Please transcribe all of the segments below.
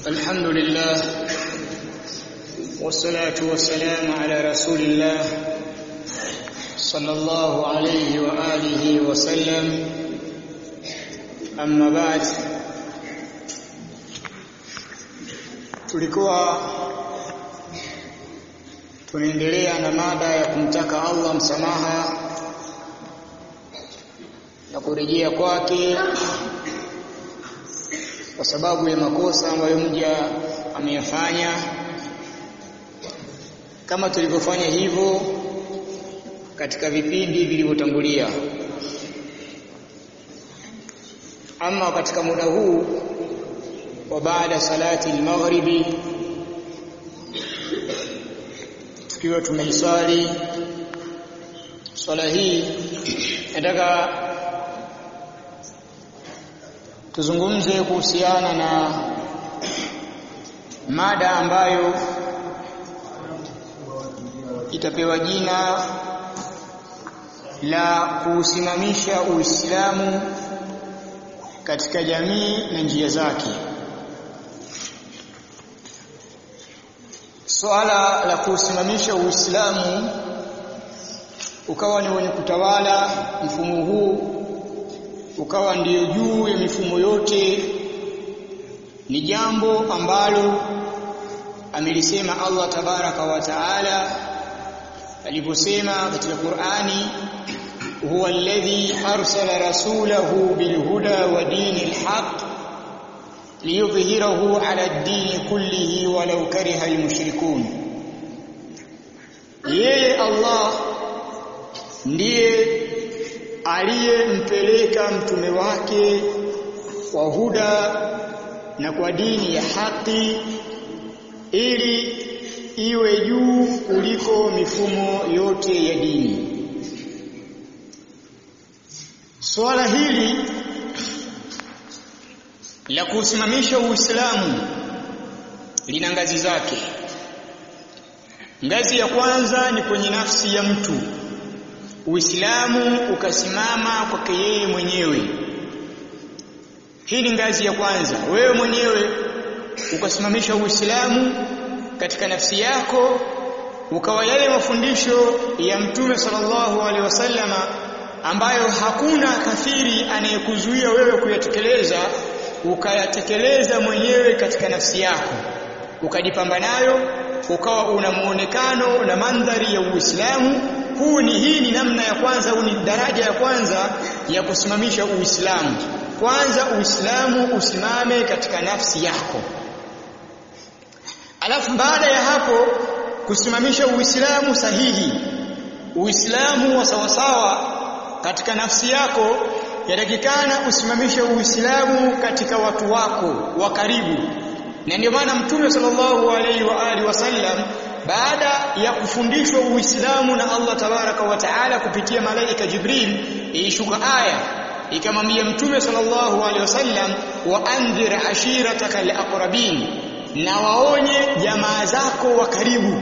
الحمد لله والصلاة والسلام على رسول الله صلى الله عليه وآله وسلم أما بعد tulikuwa tunaendelea na mada ya kumtaka Allah msamaha na kurejea kwake kwa sababu ya makosa ambayo mja ameyafanya kama tulivyofanya hivyo katika vipindi vilivyotangulia ama katika muda huu wa baada salati al-maghribi tukiwa tumeiswali swala hii nataka tuzungumze kuhusiana na mada ambayo itapewa jina la kuusimamisha Uislamu katika jamii na njia zake. Swala la kuusimamisha Uislamu ukawa ni wenye kutawala mfumo huu ukawa ndiyo juu ya mifumo yote ni jambo ambalo amelisema Allah tabaraka wa taala aliposema katika Qur'ani huwa alladhi arsala rasulahu bilhuda wa dinil haqq liyudhhirahu ala ad-din kullihi walau kariha almushrikun yeye Allah ndiye aliyempeleka mtume wake kwa huda na kwa dini ya haki ili iwe juu kuliko mifumo yote ya dini. Swala hili la kusimamisha Uislamu lina ngazi zake. Ngazi ya kwanza ni kwenye nafsi ya mtu. Uislamu ukasimama kwake yeye mwenyewe. Hii ni ngazi ya kwanza. Wewe mwenyewe ukasimamisha Uislamu katika nafsi yako ukawa yale mafundisho ya Mtume sallallahu alaihi wasallama ambayo hakuna kafiri anayekuzuia wewe kuyatekeleza ukayatekeleza mwenyewe katika nafsi yako ukajipamba nayo ukawa una muonekano na mandhari ya Uislamu huu ni hii ni namna ya kwanza huu ni daraja ya kwanza ya kusimamisha Uislamu kwanza Uislamu usimame katika nafsi yako alafu baada ya hapo kusimamisha Uislamu sahihi Uislamu wa sawasawa katika nafsi yako yatakikana usimamishe Uislamu katika watu wako wa karibu na ndio maana Mtume sallallahu alaihi wa alihi wasallam baada ya kufundishwa Uislamu na Allah tabaraka wa taala kupitia malaika Jibril ilishuka aya ikamwambia Mtume sallallahu alaihi wasallam wa andhir ashirataka alaqrabin na waonye jamaa zako wa karibu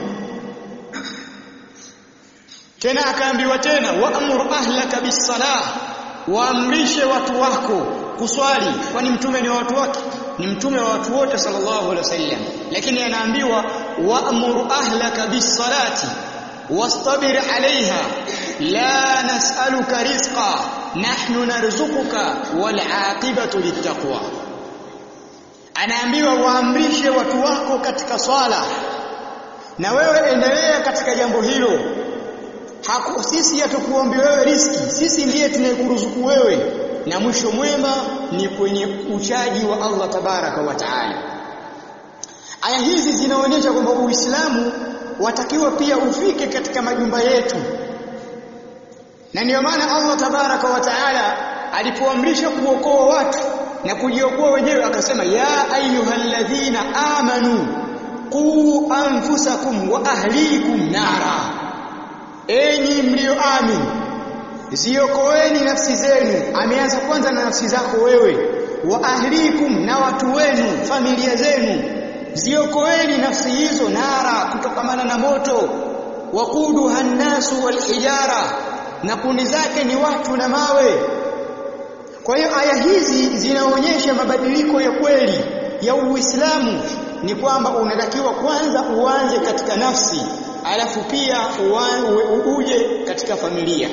tena akaambiwa tena waamur ahlaka bisalah waamrishe watu wako kuswali kwani mtume ni wa watu wake ni mtume wa watu wote sallallahu alaihi wasallam lakini anaambiwa waamur ahlaka bisalati wastabir alaiha la nas'aluka rizqa nahnu narzuquka wal aqibatu littaqwa anaambiwa waamrishe watu wako katika swala na wewe endelea katika jambo hilo Haku, sisi hatukuombi wewe riski sisi ndiye tunayekuruzuku wewe na mwisho mwema ni kwenye uchaji wa Allah tabaraka wa taala aya hizi zinaonyesha kwamba Uislamu watakiwa pia ufike katika majumba yetu na ndio maana Allah tabaraka wa taala alipoamrisha kuokoa watu na kujiokoa wenyewe akasema ya ayyuhalladhina amanu qu anfusakum wa ahlikum nara enyi mlioamini ziokoeni nafsi zenu ameanza kwanza na nafsi zako wewe wa ahlikum na watu wenu familia zenu ziokoeni nafsi hizo nara kutokamana na moto waquduha nnasu walhijara na kundi zake ni watu na mawe Kwa hiyo aya hizi zinaonyesha mabadiliko ya kweli ya Uislamu ni kwamba unatakiwa kwanza uanze katika nafsi alafu pia uje katika familia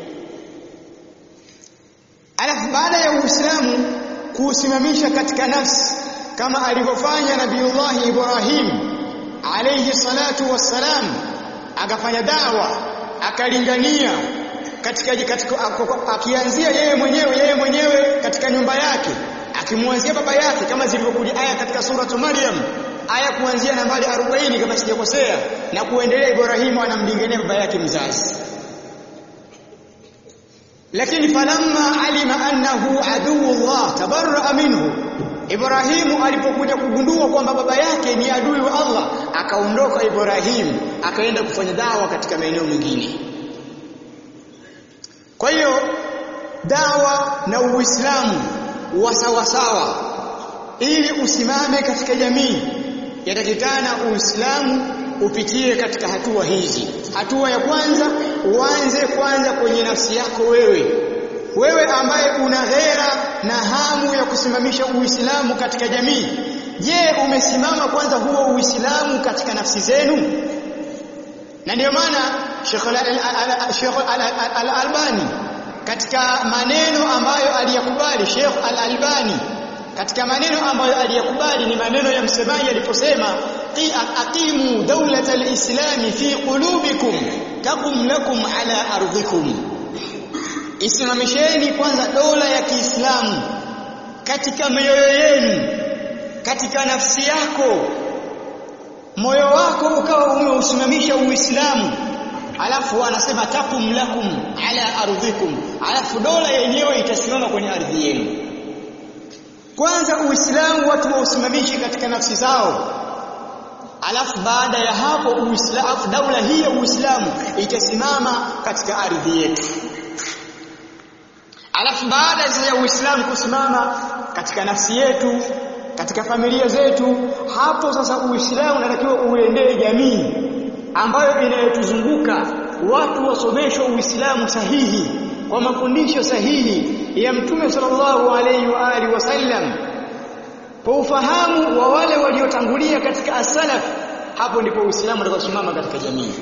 alafu baada ya Uislamu kuusimamisha katika nafsi kama alivyofanya Nabiullah Ibrahim alayhi salatu wassalam akafanya dawa akalingania katika, katika akianzia yeye mwenyewe yeye mwenyewe katika nyumba yake akimwanzia baba yake kama zilivyokuja aya katika suratu Maryam aya kuanzia nambari 40 kama sijakosea na kuendelea Ibrahimu anamlingania baba yake mzazi lakini falamma alima annahu aduwullah tabarra minhu Ibrahimu alipokuja kugundua kwamba baba yake ni adui wa Allah akaondoka Ibrahimu akaenda kufanya dawa katika maeneo mengine kwa hiyo dawa na Uislamu wa sawa sawa ili usimame katika jamii yatakikana Uislamu upitie katika hatua hizi hatua ya kwanza uanze kwanza kwenye nafsi yako wewe wewe ambaye una ghera na hamu ya kusimamisha Uislamu katika jamii je umesimama kwanza huo Uislamu katika nafsi zenu na ndio maana Sheikh Al-Albani katika maneno ambayo aliyakubali Sheikh Al-Albani katika maneno ambayo aliyakubali ni maneno ya msemaji aliposema aqimu dawlata al-islami fi qulubikum taqum lakum ala ardhikum isimamisheni kwanza dola ya Kiislamu katika mioyo yenu katika nafsi yako moyo wako ukawa umeusimamisha Uislamu alafu anasema takum lakum ala ardhikum alafu dola yenyewe itasimama kwenye ardhi yenu kwanza Uislamu watu wausimamishe katika nafsi zao alafu baada ya hapo Uislamu daula hii ya Uislamu itasimama katika ardhi yetu alafu baada ya Uislamu kusimama katika nafsi yetu katika familia zetu hapo sasa Uislamu unatakiwa uendee jamii ambayo inayotuzunguka watu wasomeshwe Uislamu sahihi kwa mafundisho sahihi ya Mtume sallallahu alaihi wa alihi wasallam kwa ufahamu wa wale waliotangulia katika as-salaf hapo ndipo Uislamu utakaposimama katika jamii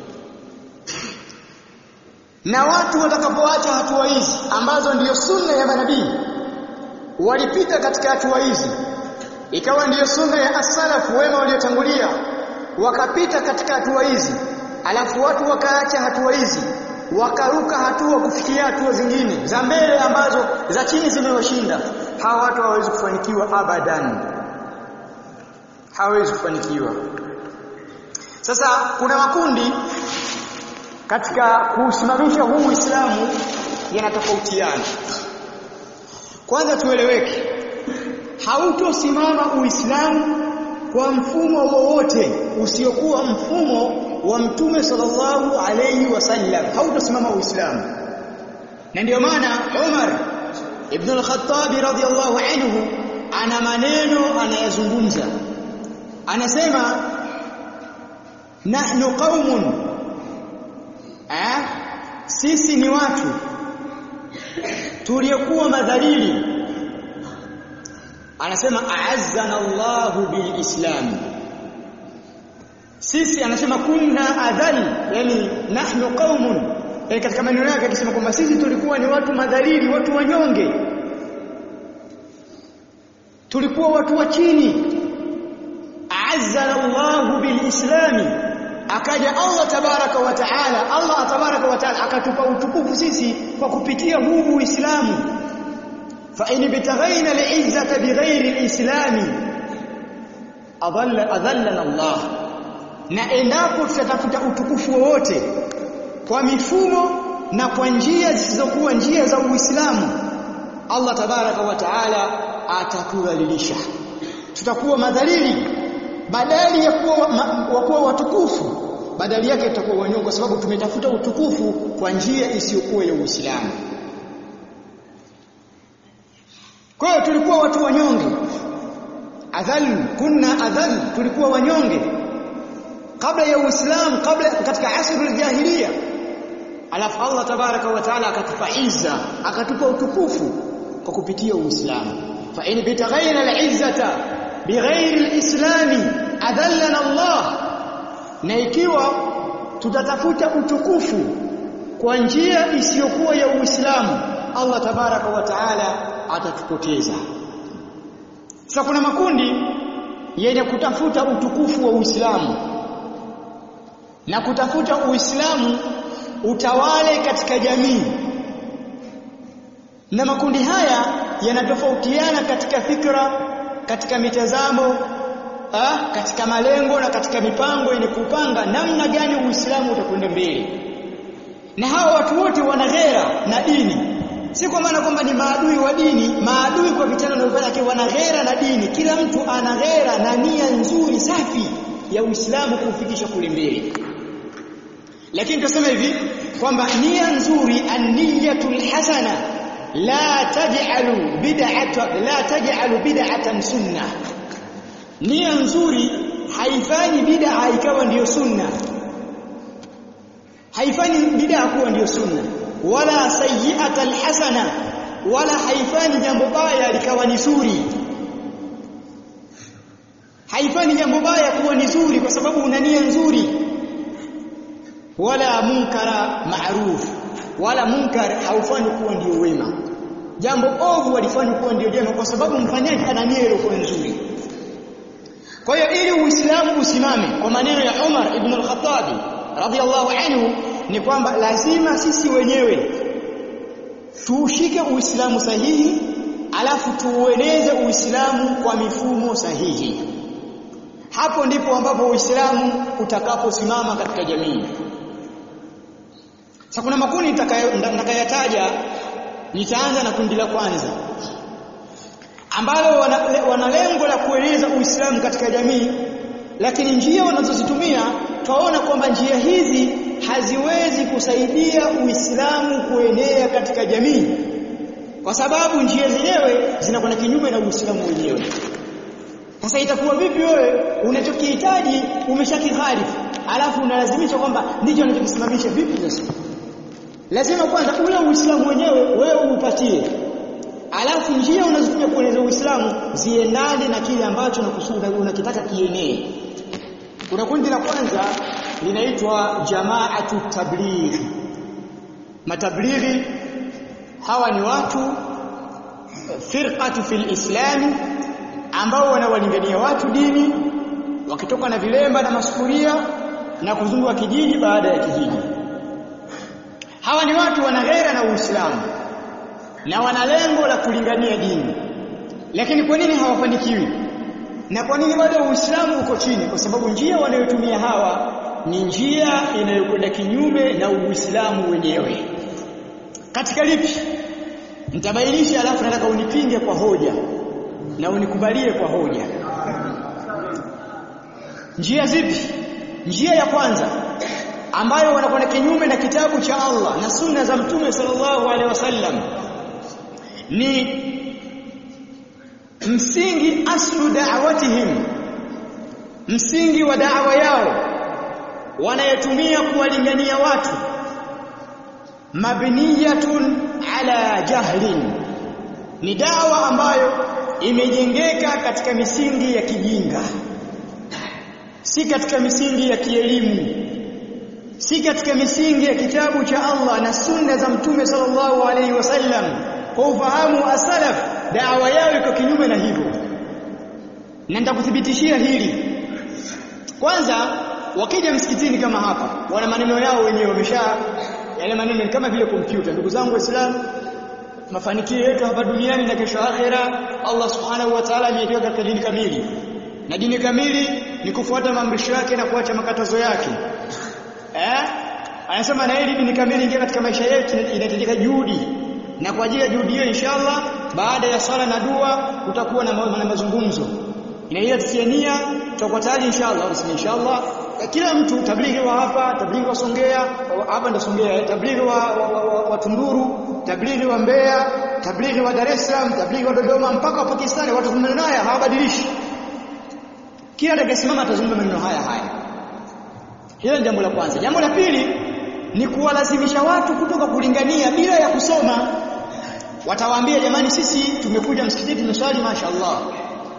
na watu watakapoacha hatua hizi ambazo ndiyo sunna ya manabii walipita katika hatua hizi ikawa ndiyo sunna ya as-salaf wema waliotangulia wakapita katika hatua hizi alafu watu wakaacha hatua hizi wakaruka hatua kufikia hatua zingine za mbele ambazo za chini zimewashinda hawa watu hawawezi kufanikiwa abadan hawawezi kufanikiwa sasa kuna makundi katika kusimamisha huu Uislamu yanatofautiana kwanza tueleweke hautosimama Uislamu kwa mfumo wowote usiokuwa mfumo wa Mtume sallallahu alayhi wasallam hautosimama Uislamu na ndio maana Umar ibn al-Khattab radhiyallahu anhu ana maneno anayazungumza anasema nahnu qaumun eh sisi ni watu tuliokuwa madhalili anasema a'azzana Allahu bilislam sisi anasema kunna adhal yani nahnu qaumun yani katika maneno yake akisema kwamba sisi tulikuwa ni watu madhalili watu wanyonge tulikuwa watu wa chini a'azzana Allahu bilislami akaja Allah tabaraka wa taala Allah tabaraka wa taala akatupa utukufu sisi kwa kupitia huu Uislamu fa in bitaghaina al'izzata bighairi al-islami adalla adallana Allah na endapo tutatafuta utukufu wowote kwa mifumo na kwa njia zisizokuwa njia za Uislamu Allah tabaraka wa taala atatudhalilisha tutakuwa madhalili badali ya kuwa wa kuwa watukufu badali yake tutakuwa wanyonge kwa sababu tumetafuta utukufu kwa njia isiyokuwa ya Uislamu kwa hiyo tulikuwa watu wanyonge adhal kunna adhal tulikuwa wanyonge kabla ya Uislamu kabla katika asrul jahiliya alafu Allah tabaraka wa taala akatupa izza akatupa utukufu kwa kupitia Uislamu fa in bitaghaina al-izzata bighairi alislami adhallana Allah na ikiwa tutatafuta utukufu kwa njia isiyokuwa ya Uislamu Allah tabaraka wa taala atatupoteza sasa kuna makundi yenye kutafuta utukufu wa Uislamu na kutafuta Uislamu utawale katika jamii na makundi haya yanatofautiana katika fikra katika mitazamo ah, katika malengo na katika mipango yenye kupanga namna gani Uislamu utakwenda mbele na hawa watu wote wana ghera na dini si kwa maana kwamba ni maadui wa dini maadui kwa vitendo wanavyofanya lakini wana ghera na dini kila mtu ana ghera na nia nzuri safi ya Uislamu kuufikisha kule mbele lakini tuseme hivi kwamba nia nzuri an-niyatul hasana la taj'alu bid'ata la taj'alu bid'atan sunnah nia nzuri haifanyi bid'a ikawa ndiyo sunna haifanyi bid'a kuwa ndiyo sunna wala sayyi'ata alhasana wala haifanyi jambo baya likawa ni zuri haifanyi jambo baya kuwa ni zuri kwa sababu una nia nzuri wala munkara ma'ruf wala munkar haufanyi kuwa ndiyo wema jambo ovu walifanya kuwa ndiyo jema kwa sababu mfanyaji ana nia iliyokuwa nzuri kwa hiyo ili uislamu usimame kwa maneno ya Umar ibn al-Khattab radhiyallahu anhu ni kwamba lazima sisi wenyewe tuushike uislamu sahihi alafu tuueneze uislamu kwa mifumo sahihi hapo ndipo ambapo uislamu utakaposimama katika jamii sasa kuna makundi nitakayataja nitaanza na kundi la kwanza ambalo wana, wana lengo la kueneza Uislamu katika jamii lakini njia wanazozitumia twaona kwamba njia hizi haziwezi kusaidia Uislamu kuenea katika jamii kwa sababu njia zenyewe zinakwenda kinyume na Uislamu wenyewe sasa itakuwa vipi wewe unachokihitaji umeshakiharifu alafu unalazimisha kwamba ndicho unachokisimamisha vipi sasa lazima kwanza ule Uislamu wenyewe wewe upatie alafu njia unazotumia kueleza Uislamu ziendane na kile ambacho nakusuda unakitaka kienee kuna kundi la kwanza linaitwa jamaatu tabligh matablighi hawa ni watu firqatu fil islam ambao wanawalingania watu dini wakitoka na vilemba na masufuria na kuzunguka kijiji baada ya kijiji hawa ni watu wana ghera na Uislamu na wana lengo la kulingania dini lakini kwa nini hawafanikiwi na kwa nini bado Uislamu uko chini kwa sababu njia wanayotumia hawa ni njia inayokwenda kinyume na Uislamu wenyewe katika lipi nitabainisha alafu nataka unipinge kwa hoja na unikubalie kwa hoja njia zipi njia ya kwanza ambayo wanakwenda kinyume na kitabu cha Allah na sunna za mtume sallallahu alaihi wasallam ni msingi aslu da'watihim msingi wa da'wa yao wanayotumia kuwalingania watu mabniyatun ala jahlin ni dawa ambayo imejengeka katika misingi ya kijinga si katika misingi ya kielimu si katika misingi ya kitabu cha Allah na sunna za mtume sallallahu alaihi wasallam kwa ufahamu asalaf dawa yao iko kinyume na hivyo na nitakuthibitishia hili kwanza wakija msikitini kama hapa wana maneno yao wenyewe wamesha yale maneno ni kama vile kompyuta ndugu zangu waislamu mafanikio yetu hapa duniani na kesho akhera Allah subhanahu wa ta'ala ameiweka katika dini kamili na dini kamili ni kufuata maamrisho yake na kuacha makatazo yake eh anasema na hili dini kamili ingia katika maisha yetu inahitajika juhudi na kwa ajili ya juhudi hiyo inshallah baada ya swala na dua kutakuwa na, ma na mazungumzo inahitajia nia tutakuwa tayari inshallah useme inshallah kila mtu tablighi wa hapa tablighi wa Songea hapa ndo Songea tablighi wa, wa, wa, wa, wa Tunduru tablighi wa Mbeya tablighi wa Dar es Salaam tablighi wa Dodoma mpaka wa Pakistani watu maneno haya hawabadilishi kila atakayesimama atazungumza maneno haya haya hilo ni jambo la kwanza jambo la pili ni kuwalazimisha watu kutoka kulingania bila ya kusoma watawaambia jamani sisi tumekuja msikitini tumeswali mashaallah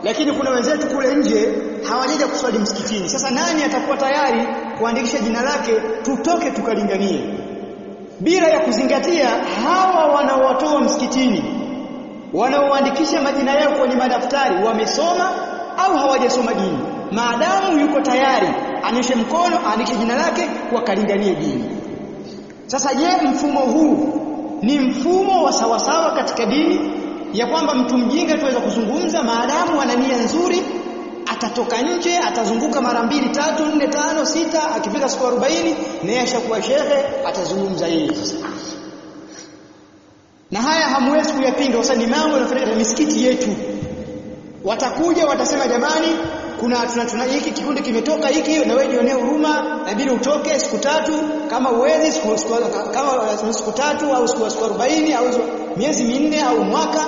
lakini kuna wenzetu kule nje hawajaja kuswali msikitini sasa nani atakuwa tayari kuandikisha jina lake tutoke tukalinganie bila ya kuzingatia hawa wanaowatoa msikitini wanaoandikisha majina yao kwenye madaftari wamesoma au hawajasoma dini maadamu yuko tayari anyoshe mkono aandikishe jina lake wakalinganie dini sasa je mfumo huu ni mfumo wa sawasawa katika dini ya kwamba mtu mjinga tuweza kuzungumza maadamu ana nia nzuri atatoka nje atazunguka mara mbili tatu nne tano sita akifika siku 40 naye ashakuwa shehe atazungumza yeye sasa na haya hamwezi kuyapinga kwa ni mambo yanafanyika katika misikiti yetu watakuja watasema jamani kuna tuna, tuna hiki kikundi kimetoka hiki na wewe jionee huruma inabidi utoke siku tatu kama uwezi siku, siku, kama siku tatu au siku, siku 40 au miezi minne au mwaka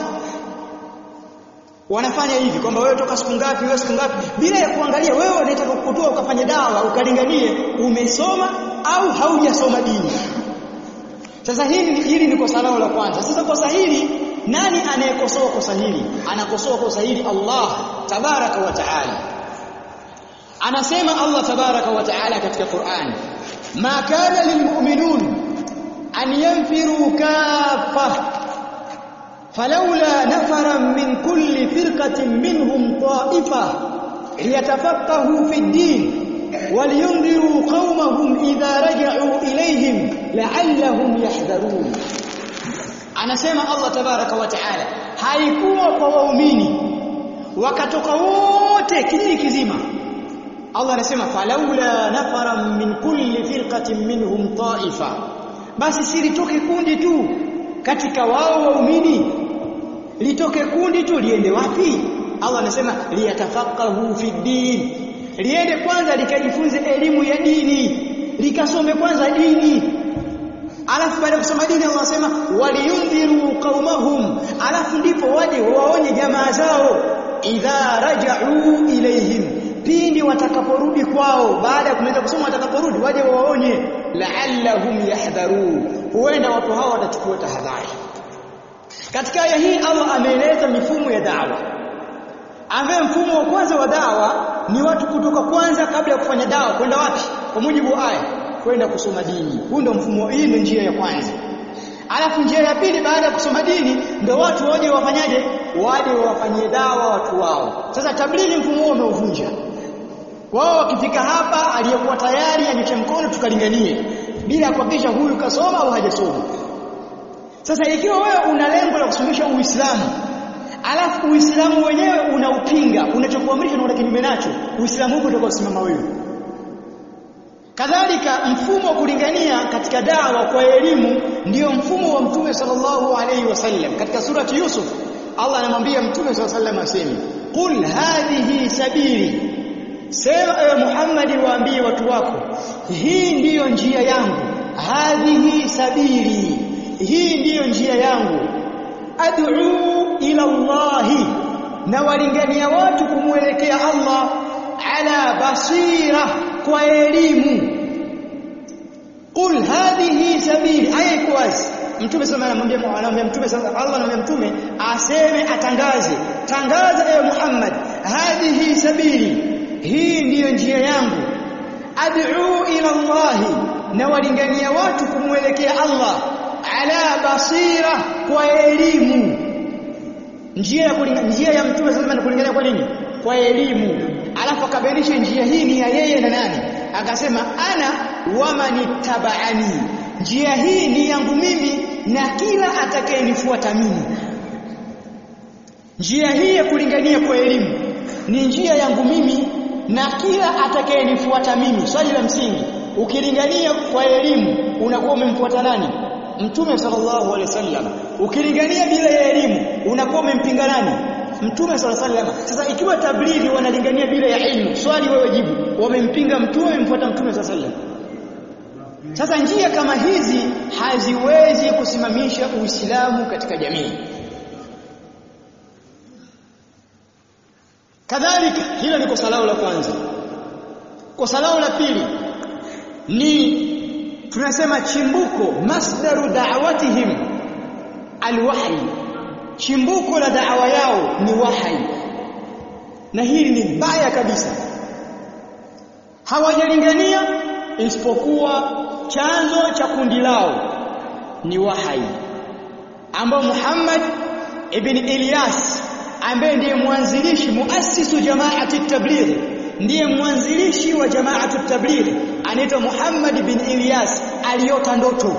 wanafanya hivi kwamba wewe toka siku ngapi wewe siku ngapi bila ya kuangalia wewe unataka kukutoa ukafanye dawa ukalinganie umesoma au haujasoma dini sasa hili hili ni kosa lao la kwanza sasa kosa hili nani anayekosoa kosa hili anakosoa kosa hili Allah tabaraka wa taala anasema Allah tabaraka wa taala katika Qur'an ma kana lilmu'minun an yanfiru kaffa فلولا نفرا من كل فرقة منهم طائفة ليتفقهوا في الدين ولينذروا قومهم إذا رجعوا إليهم لعلهم يحذرون anasema Allah tabaraka wa taala haikuwa kwa waumini wakatoka wote kijiji kizima Allah anasema falaula nafara min kulli firqatin minhum ta'ifa basi silitoke kundi tu katika wao waumini litoke kundi tu liende wapi Allah anasema liyatafaqahu fi din liende kwanza likajifunze elimu ya dini likasome kwanza dini alafu baada ya kusoma dini Allah anasema waliyundhiru qaumahum alafu ndipo waje waonye jamaa zao idha raja'u ilayhim pindi watakaporudi kwao baada ya kumaliza kusoma watakaporudi waje waonye la'allahum yahdharun huenda watu hao watachukua tahadhari katika aya hii Allah ameeleza mifumo ya dawa ambaye mfumo wa kwanza wa dawa ni watu kutoka kwanza kabla ya kufanya dawa kwenda wapi kwa mujibu wa aya kwenda kusoma dini huu ndio mfumo hii ndio njia ya kwanza alafu njia ya pili baada ya kusoma dini ndio watu waje wafanyaje waje wafanyie dawa watu wao sasa tablighi mfumo huo umeuvunja wao wakifika hapa aliyekuwa tayari anyoshe mkono tukalinganie bila kuhakikisha huyu kasoma au hajasoma sasa ikiwa wewe una lengo la kusomesha Uislamu alafu Uislamu wenyewe unaupinga unachokuamrisha na una kinyume nacho Uislamu huko utakuwa usimama wewe kadhalika mfumo wa kulingania katika dawa kwa elimu ndiyo mfumo wa mtume sallallahu alaihi wasallam katika surati Yusuf Allah anamwambia mtume sallallahu alaihi wasallam aseme qul hadhihi sabili sema ewe Muhammad waambie watu wako hii ndiyo njia yangu hadhihi sabili hii ndiyo njia yangu ad'u ila Allahi na walingania watu kumwelekea Allah ala basira kwa elimu qul hadhihi sabili aya iko wazi mtume sema anamwambia anamwambia mtume sasa Allah anamwambia mtume aseme atangaze tangaza ewe Muhammad hadhihi sabili hii ndiyo njia yangu ad'u ila Allah na walingania watu kumwelekea Allah ala basira kwa elimu njia ya kulingania njia ya mtume sasa ni kulingania kwa nini kwa elimu alafu akabainisha njia hii ni ya yeye na nani akasema ana wamanittaba'ani njia hii ni yangu mimi na kila atakayenifuata mimi njia hii ya kulingania kwa elimu ni njia yangu mimi na kila atakayenifuata mimi swali la msingi ukilingania kwa elimu unakuwa umemfuata nani mtume sallallahu alaihi wasallam ukilingania bila ya elimu unakuwa umempinga nani mtume sallallahu alaihi wasallam sasa ikiwa tablighi wanalingania bila ya ilmu swali wewe jibu wamempinga mtume wamemfuata mtume sallallahu alaihi wasallam sasa njia kama hizi haziwezi kusimamisha Uislamu katika jamii. Kadhalika hilo ni kosa lao la kwanza. Kosa lao la pili ni tunasema chimbuko masdaru da'watihim alwahyi. Chimbuko la da'wa yao ni wahyi. na hili ni baya kabisa hawajalingania isipokuwa chanzo cha kundi lao ni wahai ambao Muhammad ibn Ilyas ambaye ndiye mwanzilishi muassisu jamaati tabligh ndiye mwanzilishi wa jamaatu tabligh anaitwa Muhammad bin Ilyas aliota ndoto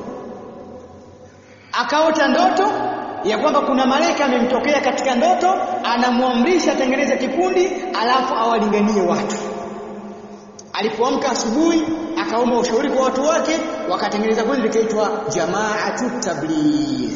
akaota ndoto ya kwamba kuna malaika amemtokea katika ndoto anamwamrisha atengeneze kikundi alafu awalinganie watu alipoamka asubuhi akaomba ushauri kwa watu wake wakatengeneza kundi likaitwa jamaatu tabligh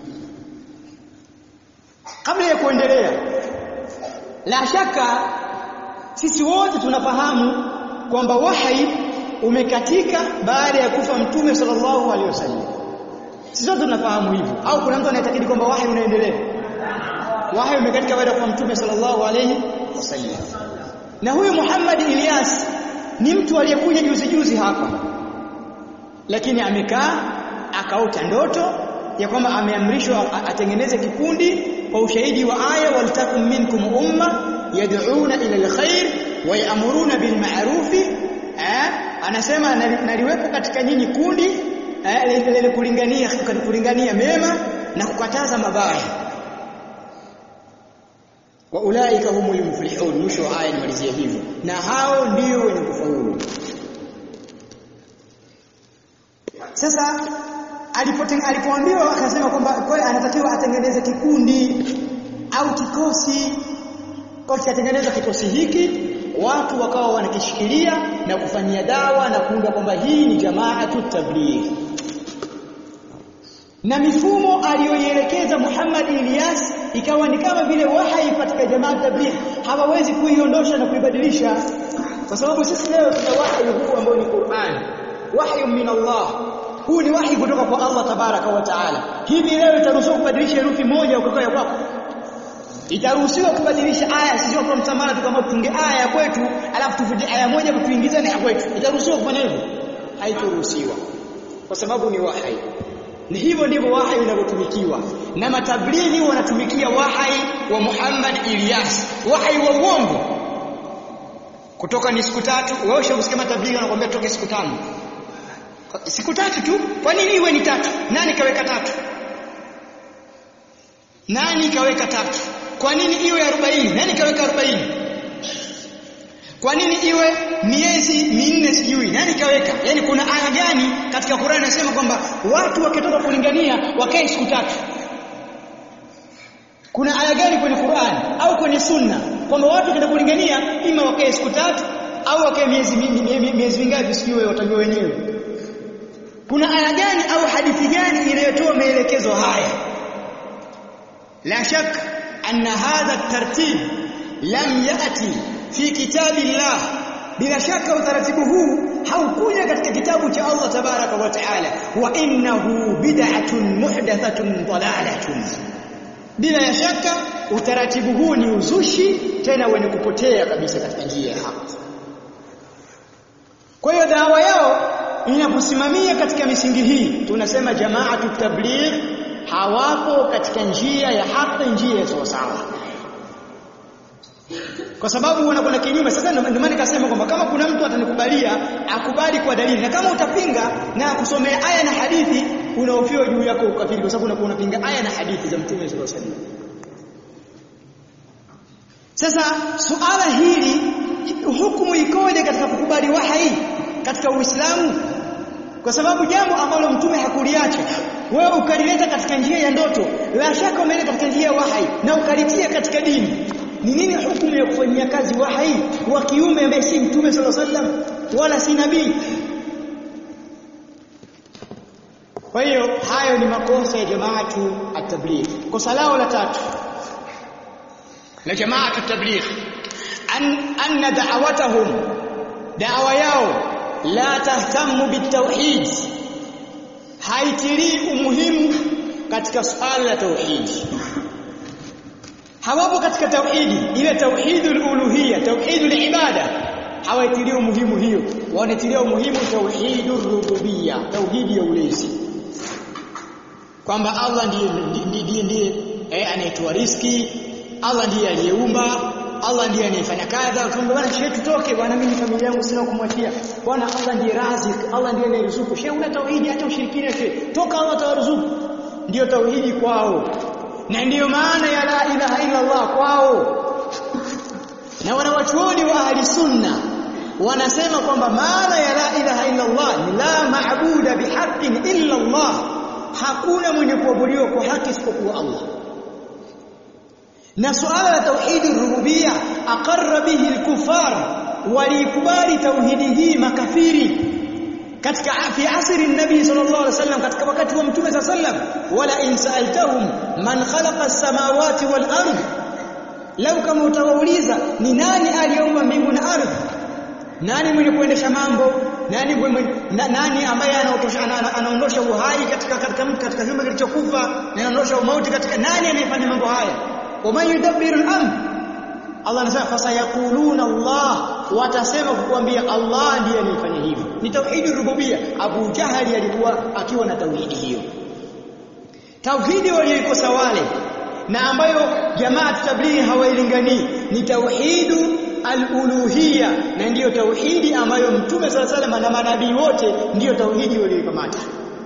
kabla ya kuendelea la shaka sisi wote tunafahamu kwamba wahai umekatika baada ya kufa mtume sallallahu alaihi wasallam sisi wote tunafahamu hivyo au kuna mtu anayetakidi kwamba wahai unaendelea wahai umekatika baada ya kufa mtume sallallahu alaihi wasallam na huyu Muhammad Ilyas ni mtu aliyekuja juzi juzi hapa lakini amekaa akaota ndoto ya kwamba ameamrishwa atengeneze kikundi kwa ushahidi wa aya waltakum minkum umma yad'una ila alkhair wa ya'muruna bil ma'ruf eh anasema naliwepo katika nyinyi kundi eh lenye kulingania kulingania mema na kukataza mabaya wa ulaika humul muflihun mwisho wa aya nimalizia hivyo na hao ndio wenye kufaulu sasa alipoambiwa akasema kwamba kwa anatakiwa atengeneze kikundi au kikosi kwa kikatengeneza kikosi hiki watu wakawa wanakishikilia na kufanyia dawa na kuunda kwamba hii ni jamaatu tabligh na mifumo aliyoielekeza Muhammad Ilyas ikawa ni kama vile wahai katika jamaa tabligh hawawezi kuiondosha na kuibadilisha kwa sababu sisi leo tuna wahyi huu ambao ni Qur'an wahyu min Allah huu ni wahi kutoka kwa Allah tabaraka wa taala hivi leo itaruhusiwa kubadilisha herufi moja ukakaa kwako itaruhusiwa kubadilisha aya sio kwa mtamana kama tunge aya ya kwetu alafu tufute aya moja kutuingiza na ya kwetu itaruhusiwa kufanya hivyo haitaruhusiwa kwa sababu ni wahai ni hivyo ndivyo wahai unavyotumikiwa na matablighi wanatumikia wahai wa Muhammad Ilyas wahai wa uongo kutoka ni siku tatu wewe ushakusikia matablighi wanakuambia toke siku tano siku tatu tu kwa nini iwe ni tatu nani kaweka tatu nani kaweka tatu kwa nini iwe 40 nani kaweka 40 kwa nini iwe miezi minne sijui nani kaweka yani kuna aya gani katika Qur'an inasema kwamba watu wakitoka kulingania wakae siku tatu kuna aya gani kwenye Qur'an au kwenye sunna kwamba watu wakitoka kulingania ima wakae siku tatu au wakae miezi miezi mingapi sijui watajua wenyewe kuna aya gani au hadithi gani inayotoa maelekezo haya la shak anna hadha tartib lam yati fi kitabillah bila shaka utaratibu huu haukuja katika kitabu cha Allah tabaraka wa taala wa innahu bid'atun muhdathatun dalalatun bila ya shaka utaratibu huu ni uzushi tena wenye kupotea kabisa katika njia ya haki kwa hiyo dawa yao inaposimamia katika misingi hii tunasema jamaatu tabligh hawapo katika njia ya haki njia ya sawa sawa kwa sababu wanakwenda kinyume sasa ndio maana nikasema kwamba kama kuna mtu atanikubalia akubali kwa dalili na kama utapinga na kusomea aya na hadithi unaofiwa juu yako ukafiri kwa sababu unakuwa unapinga aya na hadithi za mtume sallallahu alaihi wasallam sasa suala hili hukumu ikoje katika kukubali wahai katika Uislamu kwa sababu jambo ambalo mtume hakuliacha wewe ukalileta katika njia ya ndoto la shaka umeleta katika njia ya wahai na ukalitia katika dini ni nini hukumu ya kufanyia kazi wahai wa kiume ambaye si mtume sallallahu alaihi wasallam wala si nabii kwa hiyo hayo ni makosa ya jamaatu at-tabligh kosa lao la tatu la jamaatu at-tabligh an anna da'awatahum da'wa yao la tahtamu bitauhid haitilii umuhimu katika swala la tauhid hawapo katika tauhidi ile tauhidul uluhiyya tauhidul ibada hawaitilii umuhimu hiyo wanatilia umuhimu tauhidur rububiyya tauhidi ya ulezi kwamba Allah ndiye ndiye ndiye eh, anayetoa riski Allah ndiye aliyeumba Allah ndiye anayefanya kadha tuombe bwana shehe tutoke bwana mimi familia yangu sina kumwachia bwana Allah ndiye razik Allah ndiye anayeruzuku shehe una tauhidi hata ushirikina shehe toka Allah atawaruzuku ndio tauhidi kwao na ndiyo maana ya la ilaha illa Allah kwao na wanawachuoni wa ahli sunna wanasema kwamba maana ya la ilaha illa Allah ni la maabuda bihaqqin illa Allah hakuna mwenye kuabudiwa kwa haki isipokuwa Allah na suala la tauhidi rububia aqarra bihi al-kuffar walikubali tauhidi hii makafiri katika fi asri nabii sallallahu alaihi wasallam katika wakati wa mtume sallam wala in sa'altahum man khalaqa as-samawati wal ard lau kama utawauliza ni nani aliyeumba mbingu na ardhi nani mwenye kuendesha mambo nani mwenye, na, nani ambaye anaondosha uhai katika katika katika kiumbe kilichokufa na anaondosha umauti katika nani anayefanya mambo haya waman yudabbiru al-amr Allah anasema fasayaquluna Allah watasema kukuambia Allah ndiye anayefanya hivyo ni tauhidi rububia Abu Jahali alikuwa akiwa na tauhidi hiyo tauhidi walioikosa wale na ambayo jamaa tablighi hawailinganii ni tauhidu al-uluhiyya na ndiyo tauhidi ambayo mtume sala salama na manabii wote ndiyo tauhidi walioikamata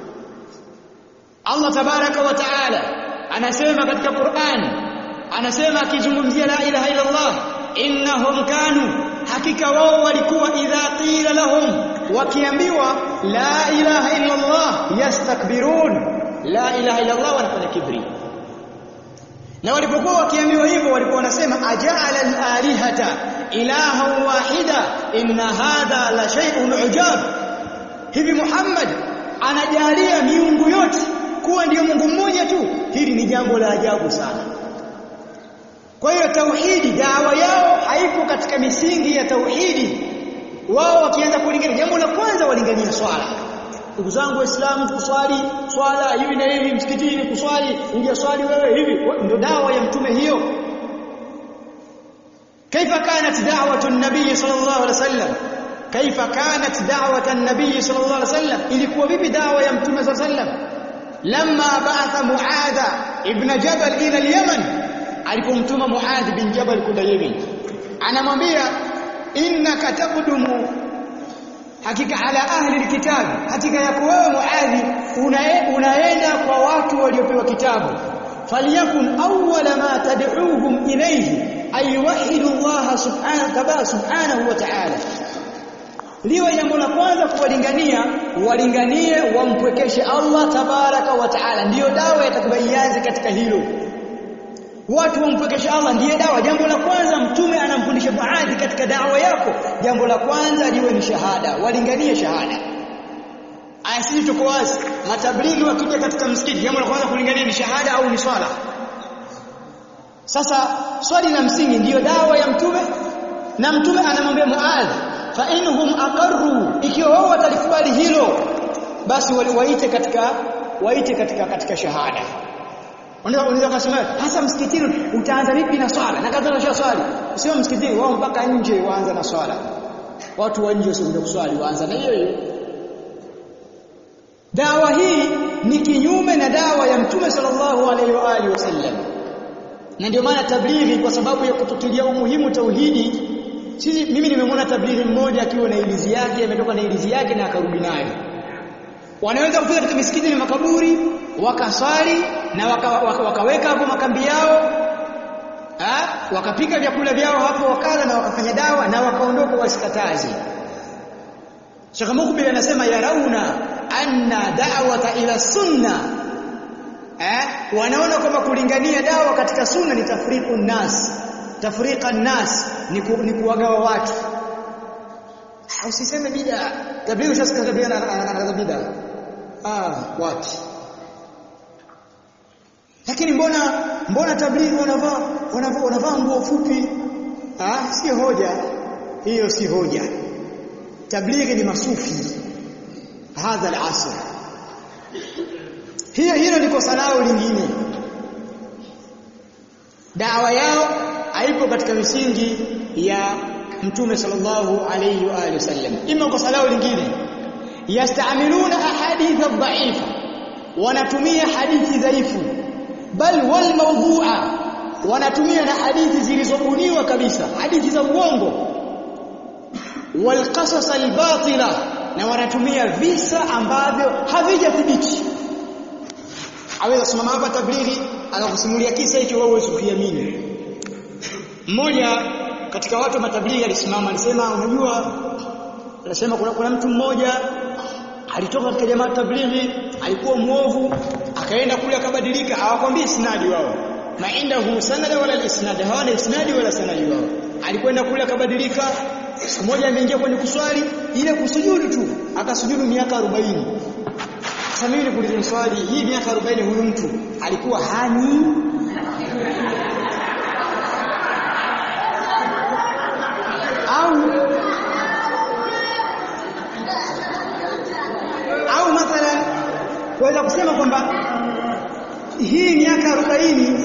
Allah tabaraka wa taala anasema katika Qur'an anasema akizungumzia la ilaha illa Allah innahum kanu hakika wao walikuwa idha qila lahum wakiambiwa la ilaha illa Allah yastakbirun la ilaha illa Allah wanafanya kibri na walipokuwa wakiambiwa hivyo walikuwa wanasema aja'ala al-alihata ilahan wahida inna hadha la shay'un ujab hivi Muhammad anajalia miungu yote kuwa ndiyo Mungu mmoja tu hili ni jambo la ajabu sana kwa hiyo tauhidi dawa yao haipo katika misingi ya tauhidi wao wakianza kulingania jambo la kwanza walingania swala ndugu zangu waislamu kuswali swala hivi na hivi msikitini kuswali ingia swali wewe hivi ndio dawa ya mtume hiyo kaifa kanat da'watu an-nabiy sallallahu alaihi wasallam kaifa kanat da'watu an-nabiy sallallahu alaihi wasallam ilikuwa vipi dawa ya mtume sallallahu alaihi wasallam lamma ba'atha muadha ibn jabal ila al-yaman alipomtuma muadh bin jabal kwenda yemen anamwambia innaka taqdumu hakika ala ahli alkitab hakika yako wewe muadhi unaenda kwa watu waliopewa kitabu falyakun awwala ma tad'uuhum ilayhi ay yuwahhidu Allah subhanahu subhanahu wa ta'ala liwe jambo la kwanza kuwalingania walinganie wampwekeshe Allah tabaraka wa ta'ala ndiyo dawa yatakubayianze katika hilo watu wampwekeshe Allah ndiye dawa jambo la kwanza mtume anamfundisha Muadhi katika dawa yako jambo la kwanza liwe ni shahada walinganie shahada aya sisi tuko wazi matablighi wakija katika msikiti jambo la kwanza kulingania ni shahada au ni swala sasa swali la msingi ndiyo dawa ya mtume na mtume anamwambia Muadhi fa inhum aqarru ikiwa wao watalikubali hilo basi waliwaite katika waite katika katika shahada Unaweza kusema hasa msikitini utaanza vipi na swala? Na kadhalika sio swali. Sio msikitini wao mpaka nje waanza na swala. Watu wa nje wasio kuswali waanza na hiyo hiyo. Dawa hii ni kinyume na dawa ya Mtume sallallahu alaihi wa alihi wasallam. Na ndio maana tablighi kwa sababu ya kututilia umuhimu tauhidi sisi mimi nimemwona tablighi mmoja akiwa na ilizi yake ametoka na ilizi yake na akarudi nayo. Wanaweza kufika katika misikiti na makaburi wakaswali na waka, waka, wakaweka hapo makambi yao ha? wakapika vyakula vyao hapo wakala na wakafanya dawa na wakaondoka wasikatazi Sheikh Mukbil anasema yarauna anna da'wata ila sunna eh wanaona kwamba kulingania dawa katika sunna ni tafriqu nas tafriqa nas ni, ku, ni kuwagawa watu usiseme bid'a tablighi ushasikia tabia na bid'a ah wapi lakini mbona mbona tablighi wanavaa wanavaa wanavaa nguo fupi ah si hoja hiyo si hoja tablighi ni masufi hadha al-asr hiyo hilo ni kosa lao lingine dawa yao haipo katika misingi ya mtume sallallahu alayhi wa alihi wasallam ima kosa lao lingine yastamiluna ahadith ad-da'ifa wanatumia hadithi dhaifu bal wal mawdu'a wanatumia na hadithi zilizobuniwa kabisa hadithi za uongo walqasas albatila na wanatumia visa ambavyo havijathibiti aweza simama hapa tablighi akakusimulia kisa hicho wewe huwezi kukiamini mmoja katika watu wa matablighi alisimama alisema unajua anasema kuna, kuna mtu mmoja alitoka katika jamaa tablighi alikuwa muovu akaenda kule akabadilika hawakwambii isnadi wao maindahu sanada wala isnad hawana isnadi wala sanadi wao alikwenda kule akabadilika siku moja ameingia kwenye kuswali ile kusujudu tu akasujudu miaka 40 sasa mimi nikuulize swali hii miaka 40 huyu mtu alikuwa hani au au mathalan kuweza kusema kwamba hii miaka 40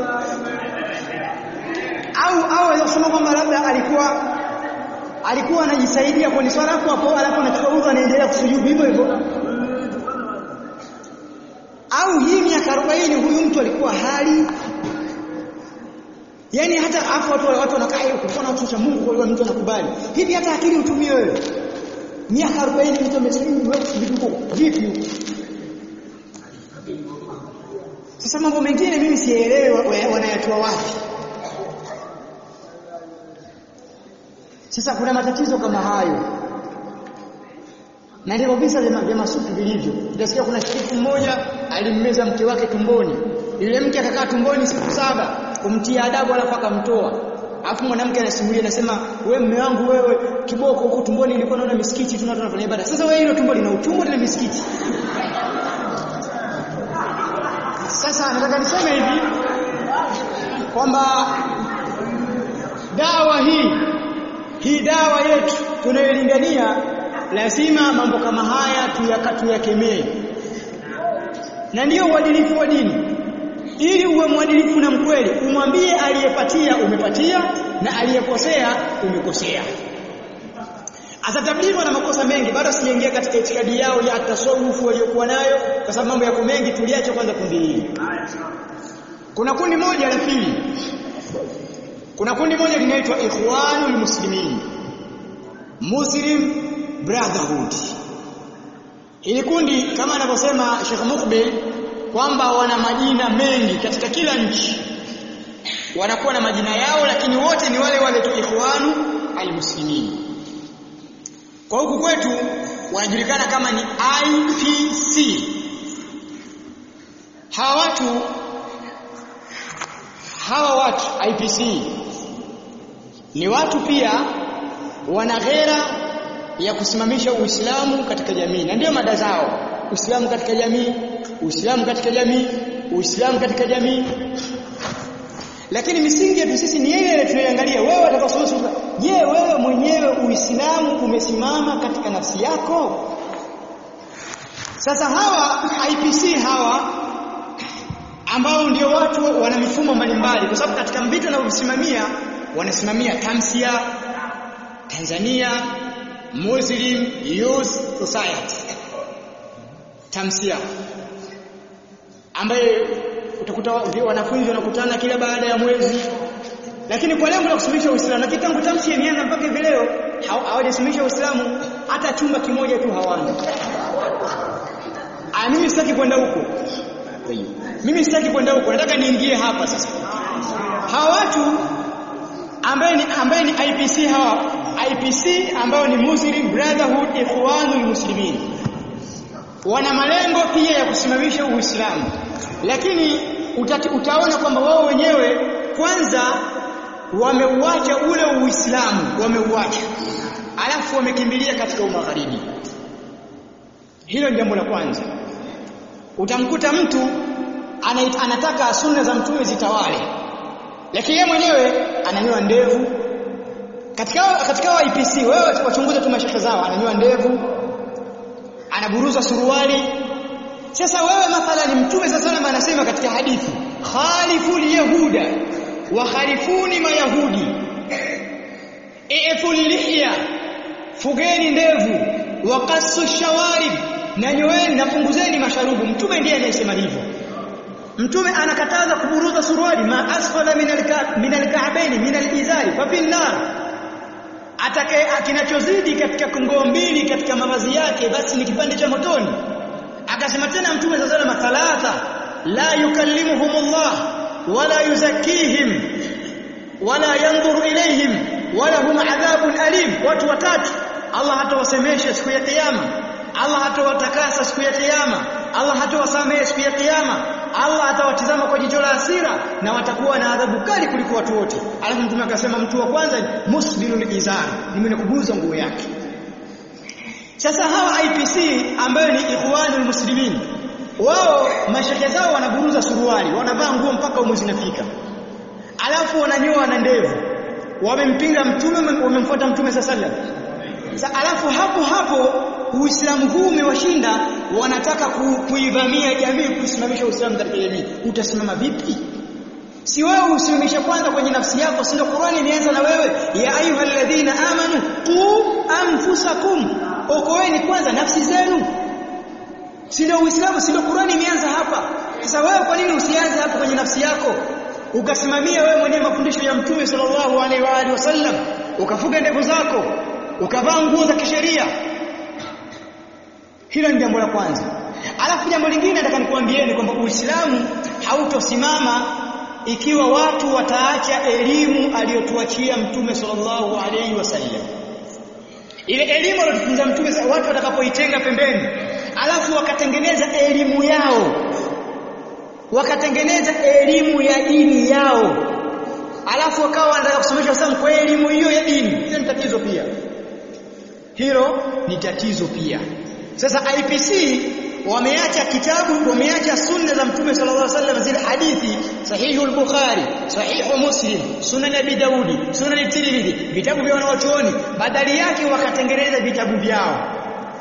au au waweza kusema kwamba labda alikuwa alikuwa anajisaidia kwenye swala hapo hapo alafu anachukua udhu anaendelea kusujudu hivyo hivyo au hii miaka 40 huyu mtu alikuwa hali yani hata afu watu watu wanakaa huko kuna watu cha Mungu kwa mtu anakubali hivi hata akili utumie wewe miaka 40 mtu amesilimu wewe kusujudu huko vipi huko sasa mambo mengine mimi sielewi wanayatoa wapi Sasa kuna matatizo kama hayo. Na ndivyo visa vya masufi vilivyo. Utasikia kuna shiriki mmoja alimmeza mke wake tumboni. Yule mke akakaa tumboni siku saba kumtia adabu alafu akamtoa. Alafu mwanamke anasimulia anasema wewe mume wangu wewe kiboko huko tumboni nilikuwa naona misikiti tunatoa tunafanya ibada. Sasa wewe hilo tumbo lina utumbo na misikiti. Sasa nataka niseme hivi kwamba dawa hii hii dawa yetu tunayolingania lazima mambo kama haya tuyakemee na ndiyo uadilifu wa dini ili uwe mwadilifu na mkweli umwambie aliyepatia umepatia na aliyekosea umekosea Asa tablighi wana makosa mengi bado sijaingia katika itikadi yao ya tasawufu waliokuwa nayo kwa sababu mambo yako mengi tuliache kwanza kundi hili kuna kundi moja la pili kuna kundi moja linaitwa Ikhwanul Muslimin Muslim Brotherhood Hili kundi kama anavyosema Sheikh Mukbil kwamba wana majina mengi katika kila nchi wanakuwa na majina yao lakini wote ni wale wale tu Ikhwanu al-Muslimin kwa huku kwetu wanajulikana kama ni IPC hawa watu hawa watu IPC ni watu pia wana ghera ya kusimamisha Uislamu katika jamii na ndio mada zao Uislamu katika jamii Uislamu katika jamii Uislamu katika jamii lakini misingi yetu sisi ni ile ile tunayoangalia wewe utakasoma je wewe mwenyewe Uislamu umesimama katika nafsi yako sasa hawa IPC hawa ambao ndio watu wana mifumo mbalimbali kwa sababu katika vitu wanavyosimamia wanasimamia tamsia Tanzania Muslim Youth Society tamsia ambaye utakuta wanafunzi wanakutana kila baada ya mwezi lakini kwa lengo la kusumisha Uislamu lakini tangu tamsi imeanza mpaka hivi leo hawajasumisha Uislamu hata chumba kimoja tu hawana ah mimi sitaki kwenda huko mimi sitaki kwenda huko nataka niingie hapa sasa hawa watu ambaye ni ambaye ni IPC hawa IPC ambao ni Muslim Brotherhood Ikhwanul Muslimin wana malengo pia ya kusimamisha Uislamu lakini utati, utaona kwamba wao wenyewe kwanza wameuacha ule Uislamu wameuacha alafu wamekimbilia katika umagharibi hilo ni jambo la kwanza utamkuta mtu anataka sunna za mtume zitawale lakini yeye mwenyewe ananyoa ndevu katika katika wa IPC wewe wachunguze tu mashaka zao ananyoa ndevu anaburuza suruali sasa wewe mathalan mtume sasa sallam anasema katika hadithi khaliful yahuda wa khalifuni mayahudi iful lihya fugeni ndevu wa qassu shawarib na nyoeni na punguzeni masharubu mtume ndiye anayesema hivyo mtume anakataza kuburuza suruali ma asfala min alka'baini min alizari fa fi nar atakaye kinachozidi katika kongoo mbili katika mavazi yake basi ni kipande cha motoni akasema tena mtume sallallahu alayhi wasallam thalatha la yukallimuhumullah wala yuzakkihim wala yanzuru ilayhim wala hum adhabun alim watu watatu Allah hatawasemesha siku ya kiyama Allah hatawatakasa siku ya kiyama Allah hatawasamehe siku ya kiyama Allah atawatizama kwa jicho la hasira na watakuwa na adhabu kali kuliko watu wote alafu mtume akasema mtu wa kwanza musbilul izar ni mwenye kuguza nguo yake sasa hawa IPC ambayo ni ikhwanul muslimin wao mashehe zao wanaburuza suruali wanavaa nguo mpaka umwe zinafika alafu wananyoa na ndevu wamempinga mtume wamemfuata mtume sallallahu sasa alafu hapo hapo Uislamu huu umewashinda wanataka ku, kuivamia jamii kusimamisha Uislamu katika jamii utasimama vipi si wewe usimamishe kwanza kwenye nafsi yako si ndio Qur'ani imeanza na wewe ya ayyuhalladhina amanu qu anfusakum okoeni kwanza nafsi zenu si ndio Uislamu si ndio Qur'ani imeanza hapa sasa wewe kwa nini usianze hapo kwenye nafsi yako ukasimamia wewe mwenyewe mafundisho ya mtume sallallahu alaihi wa alihi wasallam ukafuga ndevu zako ukavaa nguo za kisheria hilo ni jambo la kwanza alafu jambo lingine nataka nikuambieni kwamba Uislamu hautosimama ikiwa watu wataacha elimu aliyotuachia mtume sallallahu alaihi wasallam ile elimu aliyotufunza mtume watu watakapoitenga pembeni alafu wakatengeneza elimu yao wakatengeneza elimu ya dini yao alafu wakawa wanataka kusomesha Uislamu kwa elimu hiyo ya dini hiyo ni tatizo pia hilo ni tatizo pia sasa IPC wameacha kitabu wameacha sunna za mtume sallallahu alaihi wasallam zile hadithi sahihu al-bukhari sahihu muslim sunan abi daudi sunan tirmidhi vitabu vya wanawachuoni badali yake wakatengeneza vitabu vyao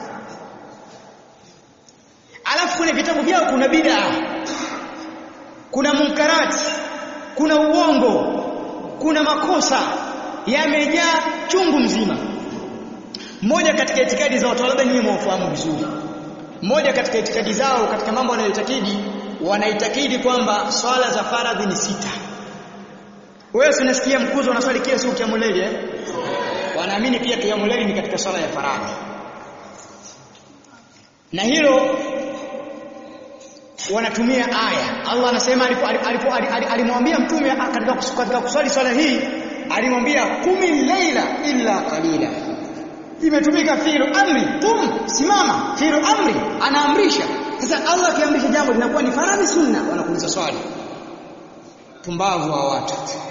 alafu kwenye vitabu vyao kuna bid'a kuna munkarati kuna uongo kuna makosa yamejaa chungu mzima mmoja katika itikadi za watu labda nyinyi mwafahamu vizuri mmoja katika itikadi zao katika mambo wanayoitakidi wanaitakidi kwamba swala za faradhi ni sita wewe unasikia mkuzo unaswali kila siku kiamuleli eh wanaamini pia kiamuleli ni katika swala ya faradhi na hilo wanatumia aya Allah anasema alimwambia mtume katika katika kuswali swala hii alimwambia kumi laila illa qalila imetumika fi'lu amri tum simama fi'lu amri anaamrisha sasa Allah akiamrisha jambo linakuwa ni faradhi sunna wanakuuliza swali pumbavu wa watu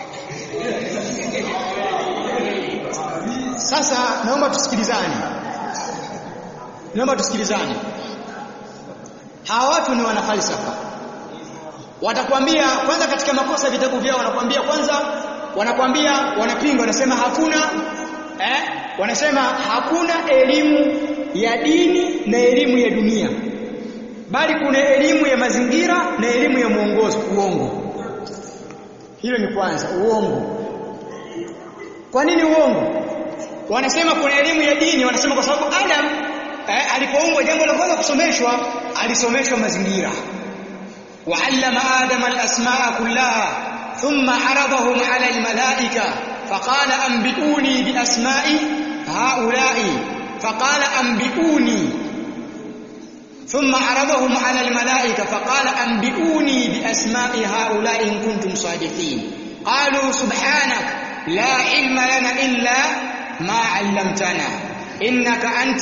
sasa naomba tusikilizane naomba tusikilizane hawa watu ni wanafalsafa watakwambia kwanza katika makosa vitabu vyao wanakwambia kwanza wanakwambia wanapinga wanasema hakuna eh wanasema hakuna elimu ya dini na elimu ya dunia bali kuna elimu ya mazingira na elimu ya mwongozo uongo hilo ni kwanza uongo kwa nini uongo wanasema kuna elimu ya dini wanasema kwa sababu Adam eh, alipoumbwa jambo la kwanza kusomeshwa alisomeshwa mazingira وعلم آدم الأسماء كلها ثم عرضهم على الملائكة فقال أنبئوني بأسماء هؤلاء فقال أنبئوني ثم عرضهم على الملائكة فقال أنبئوني بأسماء هؤلاء إن كنتم صادقين قالوا سبحانك لا علم لنا إلا ما علمتنا إنك أنت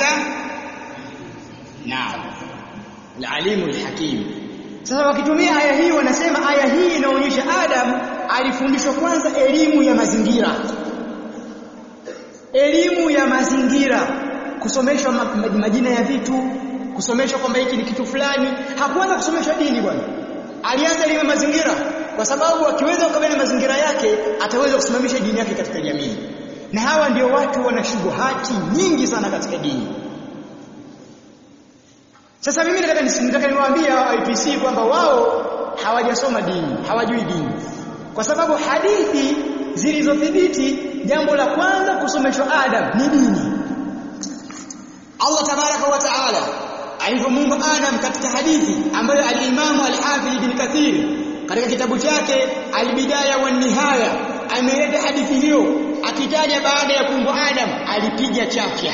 نعم العليم الحكيم sasa wakitumia aya hii wanasema aya hii inaonyesha Adam alifundishwa kwanza elimu ya mazingira elimu ya mazingira kusomeshwa majina ya vitu kusomeshwa kwamba hiki ni kitu fulani hakuanza kusomeshwa dini bwana alianza elimu ya mazingira kwa sababu akiweza kukabili mazingira yake ataweza kusimamisha dini yake katika jamii na hawa ndio watu wana shubuhati nyingi sana katika dini sasa mimi nataka nataka niwaambie IPC kwamba wao hawajasoma dini, hawajui dini. Kwa sababu hadithi zilizothibiti jambo la kwanza kusomeshwa Adam ni dini. Allah tabaraka wa taala alivyomuumba Adam katika hadithi ambayo al-Imam al-Hafidh ibn Kathir katika kitabu chake al-Bidaya wa Nihaya ameleta hadithi hiyo akitaja baada ya kuumbwa Adam alipiga chafya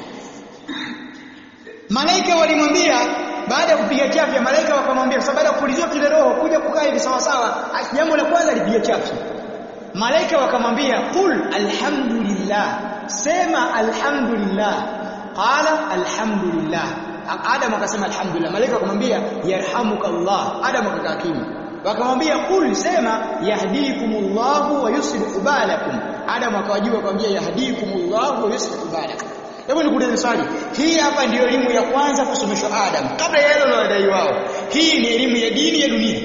Malaika walimwambia baada ya kupiga chafya malaika wakamwambia sababu baada ya kupulizwa kile roho kuja kukaa hivi sawa sawa jambo la kwanza alipiga chafya malaika wakamwambia qul alhamdulillah sema alhamdulillah qala alhamdulillah adam akasema alhamdulillah malaika wakamwambia yarhamuka allah adam akakaa kimya wakamwambia qul sema yahdikumullahu wa yuslihu balakum adam akawajibu akamwambia yahdikumullahu wa yuslihu balakum Hebu nikuulize swali. Hii hapa ndiyo elimu ya kwanza kusomeshwa Adam kabla ya yale wanadai wao. Hii ni elimu ya dini ya dunia.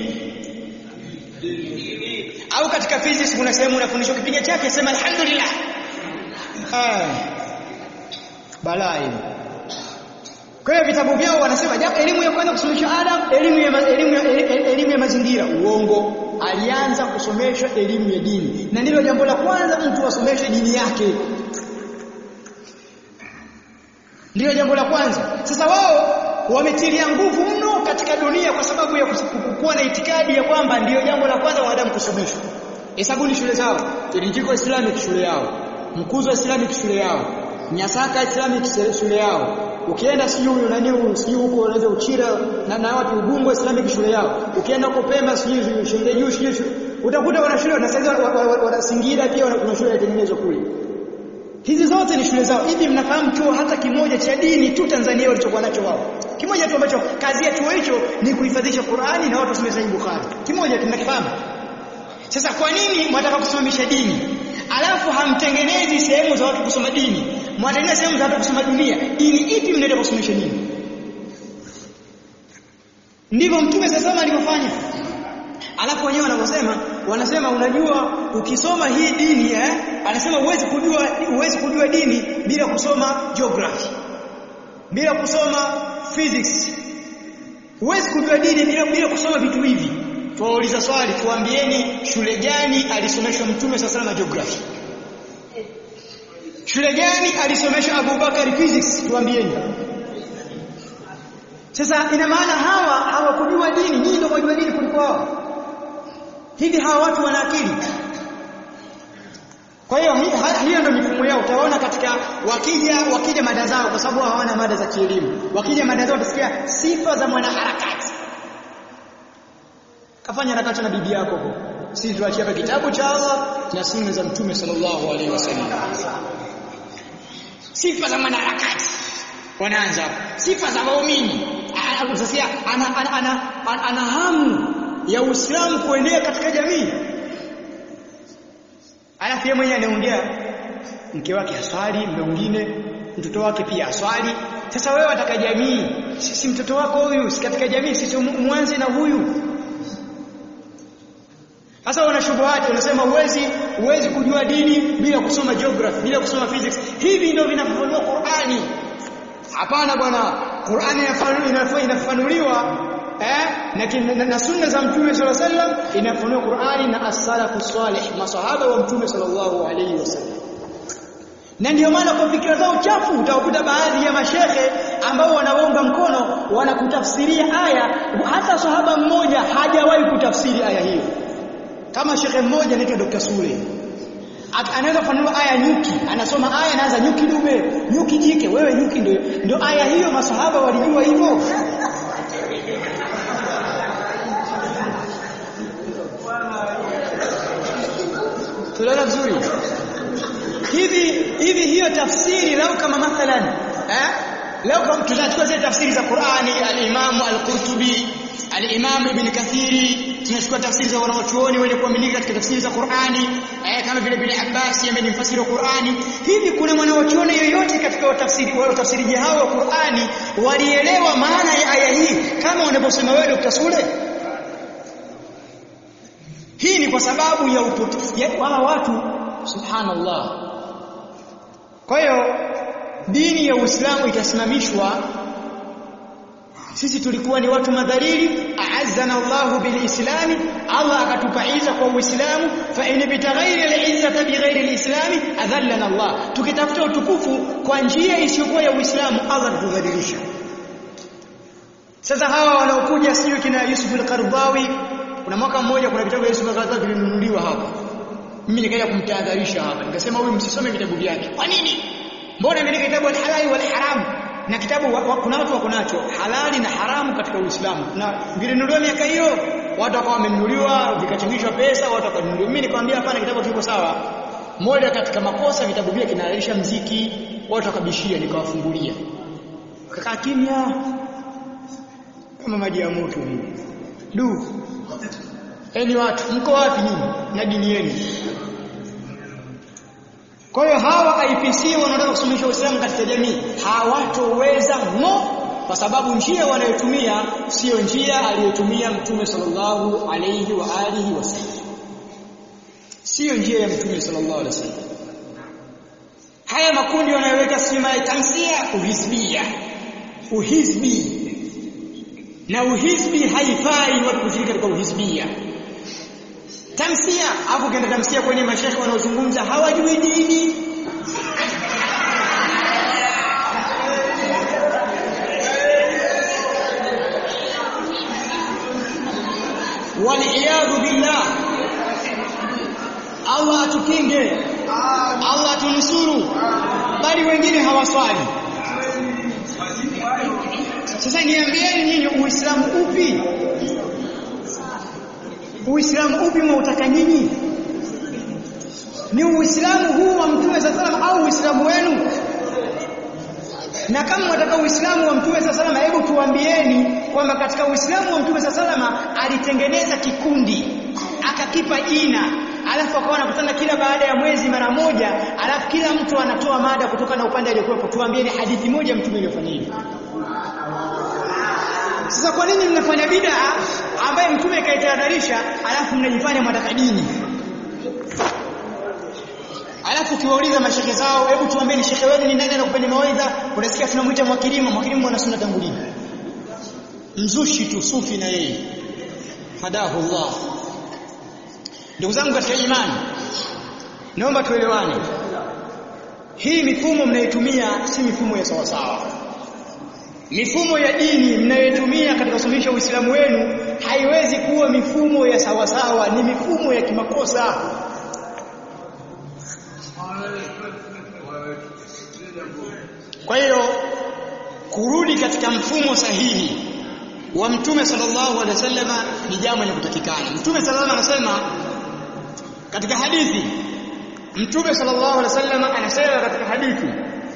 Au katika physics kuna sehemu unafundishwa kipiga chake sema alhamdulillah. Ah. Balaa hili. Kwa hiyo vitabu vyao wanasema japo elimu ya kwanza kusomeshwa Adam, elimu ya elimu ya elimu ya mazingira, uongo. Alianza kusomeshwa elimu ya dini. Na ndilo jambo la kwanza mtu asomeshwe dini yake. Ndiyo jambo la kwanza. Sasa wao wametilia nguvu mno katika dunia kwa sababu ya kuwa na itikadi ya kwamba ndiyo jambo la kwanza wanadamu kusomeshwa. Hesabuni shule zao, Kirinjiko Islamic shule yao, Mkuzo Islamic shule yao, Nyasaka Islamic shule yao. Ukienda sijui huyo nani huyo sijui huko unaweza Uchira na na watu Ubungo Islamic shule yao. Ukienda huko Pemba sijui shule juu sijui utakuta wana shule na sasa wana Singida pia kuna shule inatengenezwa kule. Hizi zote ni shule zao. Hivi mnafahamu chuo hata kimoja cha dini tu Tanzania walichokuwa nacho wao? Kimoja tu ambacho kazi ya chuo hicho ni kuhifadhisha Qur'ani na watu wasome Sahih Bukhari. Kimoja tunakifahamu. Sasa kwa nini mwataka kusimamisha dini? Alafu hamtengenezi sehemu za watu kusoma dini. Mwatengeneza sehemu za watu kusoma dunia. Dini ipi mnaenda kusomesha dini? Ndivyo Mtume sasa alivyofanya. Alafu wenyewe wanaposema wanasema unajua ukisoma hii dini eh anasema huwezi kujua huwezi kujua dini bila kusoma geography bila kusoma physics huwezi kujua dini bila bila kusoma vitu hivi tuwauliza swali tuambieni shule gani alisomeshwa mtume sasa na geography shule gani alisomeshwa Abubakar physics tuambieni sasa ina maana hawa hawakujua dini nyinyi ndio mnajua dini kuliko wao hivi hawa watu wana akili kwa hiyo hiyo ndio mifumo yao utaona katika wakija wakija mada zao kwa sababu hawana mada za kielimu wakija mada zao utasikia sifa za mwanaharakati kafanya harakati na bibi yako huko sisi tuachie hapa kitabu cha Allah na sunna za mtume sallallahu alaihi wasallam sifa za mwanaharakati wanaanza sifa za waumini utasikia ana, ana, ana, ana, ana hamu ya Uislamu kuenea katika jamii. Alafu yeye mwenyewe anaongea mke wake aswali, mwingine mtoto wake pia aswali. Sasa wewe wataka jamii, sisi mtoto wako huyu si katika jamii, sisi mwanze na huyu. Sasa wana shubuhati wanasema huwezi huwezi kujua dini bila kusoma geography, bila kusoma physics. Hivi ndio vinafafanua Qur'ani. Hapana bwana, Qur'ani inafafanuliwa eh na, na, na sunna za mtume sallallahu alaihi wasallam inafunua Qur'ani na as-salafu salih masahaba wa mtume sallallahu alaihi wasallam na ndio maana kwa fikra zao chafu utakuta baadhi ya mashehe ambao wanaomba mkono wanakutafsiria aya hata sahaba mmoja hajawahi kutafsiri aya hiyo kama shekhe mmoja anaitwa Dr. Sule anaweza kufanua aya nyuki anasoma aya anaanza nyuki dume nyuki jike wewe nyuki ndio ndio aya hiyo masahaba walijua hivyo tunaona vizuri hivi hivi hiyo tafsiri lau kama mathalan eh lau kama tutachukua zile tafsiri za Qur'ani al-Imam al-Qurtubi al-Imam Ibn Kathiri tunachukua tafsiri za wanawachuoni wenye kuaminika katika tafsiri za Qur'ani eh kama vile vile Abbas ambaye ni mfasiri wa Qur'ani hivi kuna mwanawachuoni yoyote katika watafsiri wale watafsiri hao wa Qur'ani walielewa maana ya aya hii kama wanavyosema wewe Dr. Sule hii ni kwa sababu ya upotofu ya wala watu subhanallah kwa hiyo dini ya Uislamu itasimamishwa sisi tulikuwa ni watu madhalili a'azzana Allahu bilislami Allah akatupa izza kwa Uislamu fa in bitaghairi al-izzati bighairi al-islami adhallana Allah tukitafuta utukufu kwa njia isiyokuwa ya Uislamu Allah atudhalilisha sasa hawa wanaokuja sio kina Yusuf al-Qaradawi kuna mwaka mmoja kuna vitabu vya Yusuf al-Qaradawi vilinunuliwa hapa mimi nikaenda kumtahadharisha hapa nikasema huyu msisome vitabu vyake kwa nini mbona imeandika kitabu al-halali wal haram na kitabu wa, wa, kuna watu wako nacho halali na haramu katika Uislamu na vilinunuliwa miaka hiyo watu wakawa wamenunuliwa vikachangishwa pesa watu wakanunuliwa mimi nikamwambia hapana kitabu kiko sawa moja katika makosa vitabu vile kinalalisha mziki watu wakabishia nikawafungulia kakaa kimya kama maji ya moto hivi du eni watu mko wapi nyinyi na dini yenu kwa hiyo hawa IPC wanaotaka kusuluhisha Uislamu katika jamii hawatoweza ngo kwa sababu njia wanayotumia sio njia aliyotumia Mtume sallallahu alayhi wa alihi wasallam sio njia ya Mtume sallallahu alayhi wasallam haya makundi wanayoweka sima ya tamsia uhizbia uhizbi na uhizbi haifai watu kushiriki katika uhizbia tamsia hapo kenda tamsia kwenye mashekhe wanaozungumza hawajui dini waliyadhu billah Allah atukinge Allah atunusuru bali wengine hawaswali sasa niambieni nyinyi uislamu upi Uislamu upi mwautaka nyinyi? Ni Uislamu huu wa Mtume sallam au Uislamu wenu? Na kama mnataka Uislamu wa Mtume sallam, hebu tuambieni kwamba katika Uislamu wa Mtume sallam alitengeneza kikundi akakipa jina alafu akawa anakutana kila baada ya mwezi mara moja alafu kila mtu anatoa mada kutoka na upande aliyokuwepo tuambieni hadithi moja mtume iliyofanya hivi sasa kwa nini mnafanya bid'a ambaye mtume kaitahadharisha alafu mnajifanya mnataka dini? Alafu ukiwauliza mashehe zao, hebu tuambieni shekhe wenu ni nani anakupeni mawaidha? Unasikia tunamuita Mwakilima, Mwakilima mwana sunna tangu lini? Mzushi tu sufi na yeye. Hadahu Allah. Ndugu zangu katika imani, naomba tuelewane. Hii mifumo mnayotumia si mifumo ya sawasawa mifumo ya dini mnayotumia katika kusuluhisha Uislamu wenu haiwezi kuwa mifumo ya sawasawa, ni mifumo ya kimakosa. Kwa hiyo kurudi katika mfumo sahihi wa Mtume sallallahu alaihi wasallam ni jambo linalotakikana. Mtume sallallahu alaihi wasallam katika hadithi, Mtume sallallahu alaihi wasallam anasema katika hadithi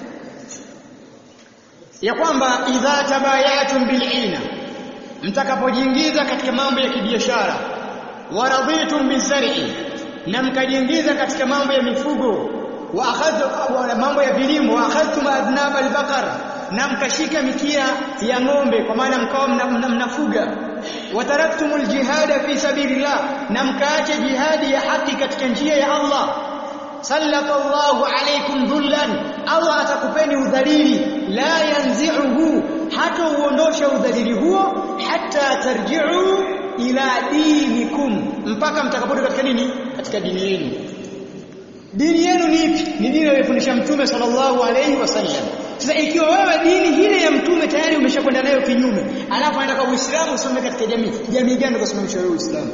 ya kwamba idha tabayatum bil'ina mtakapojiingiza katika mambo ya kibiashara waraditum bizar'i na mkajiingiza katika mambo ya mifugo wa akhadhu mambo ya vilimo wa akhadhtum adnab albaqar na mkashika mikia ya ng'ombe kwa maana mkawa mnafuga mna, mna wataraktum aljihada fi sabilillah na mkaacha jihadi ya haki katika njia ya Allah sallata Allahu alaykum dhullan Allah atakupeni udhalili la yanzi'uhu hata uondosha udhalili huo hata tarji'u ila dinikum mpaka mtakaporudi katika nini katika dini yenu dini yenu ni ipi ni dini aliyofundisha mtume sallallahu alayhi wasallam sasa ikiwa wewe dini ile ya mtume tayari umeshakwenda nayo kinyume alafu anataka uislamu usome katika jamii jamii gani ukasimamisha wewe uislamu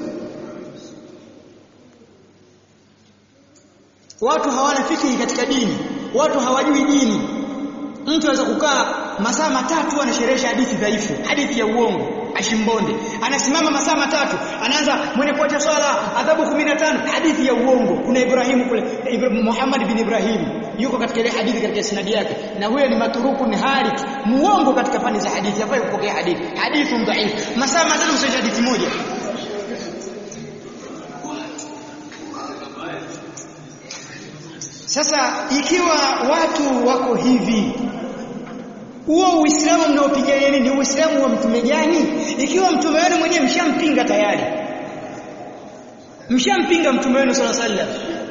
watu hawana fikiri katika dini watu hawajui dini mtu anaweza kukaa masaa matatu anasherehesha hadithi dhaifu hadithi ya uongo ashimbonde anasimama masaa matatu anaanza mwenye kuacha swala adhabu 15 hadithi ya uongo kuna Ibrahimu kule Ibrahim, Muhammad bin Ibrahim yuko katika ile hadithi katika sinadi yake na huyo ni maturuku ni halik muongo katika fani za hadithi hafai kupokea hadithi hadithi dhaifu masaa matatu mshaje hadithi moja Sasa ikiwa watu wako hivi huo Uislamu mnaopigania ni Uislamu wa mtume gani? Ikiwa mtume wenu mwenyewe mshampinga tayari, mshampinga mtume wenu sala sallam,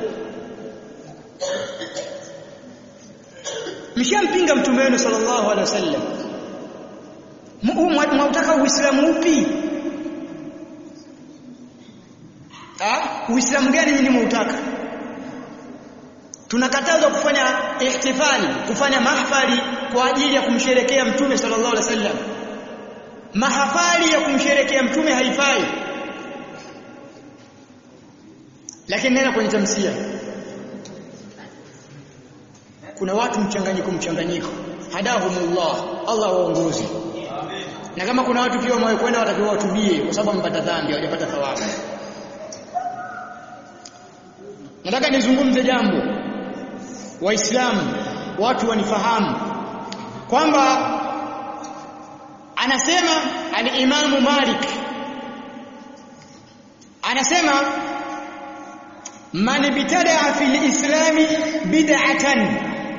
mshampinga mtume wenu sallallahu alaihi wasallam, mwautaka Uislamu upi? Uislamu gani nyinyi mwautaka? tunakatazwa kufanya ihtifali kufanya mahfali kwa ajili ya kumsherekea mtume sallallahu alaihi wasallam mahafali ya kumsherekea mtume haifai lakini nena kwenye tamsia kuna watu mchanganyiko mchanganyiko hadahumullah Allah waongozi na kama kuna watu pia wamekwenda watakiwa watubie kwa sababu wamepata dhambi hawajapata thawabu nataka nizungumze jambo waislamu watu wanifahamu kwamba anasema al-Imamu Malik anasema man bitada fil islami bid'atan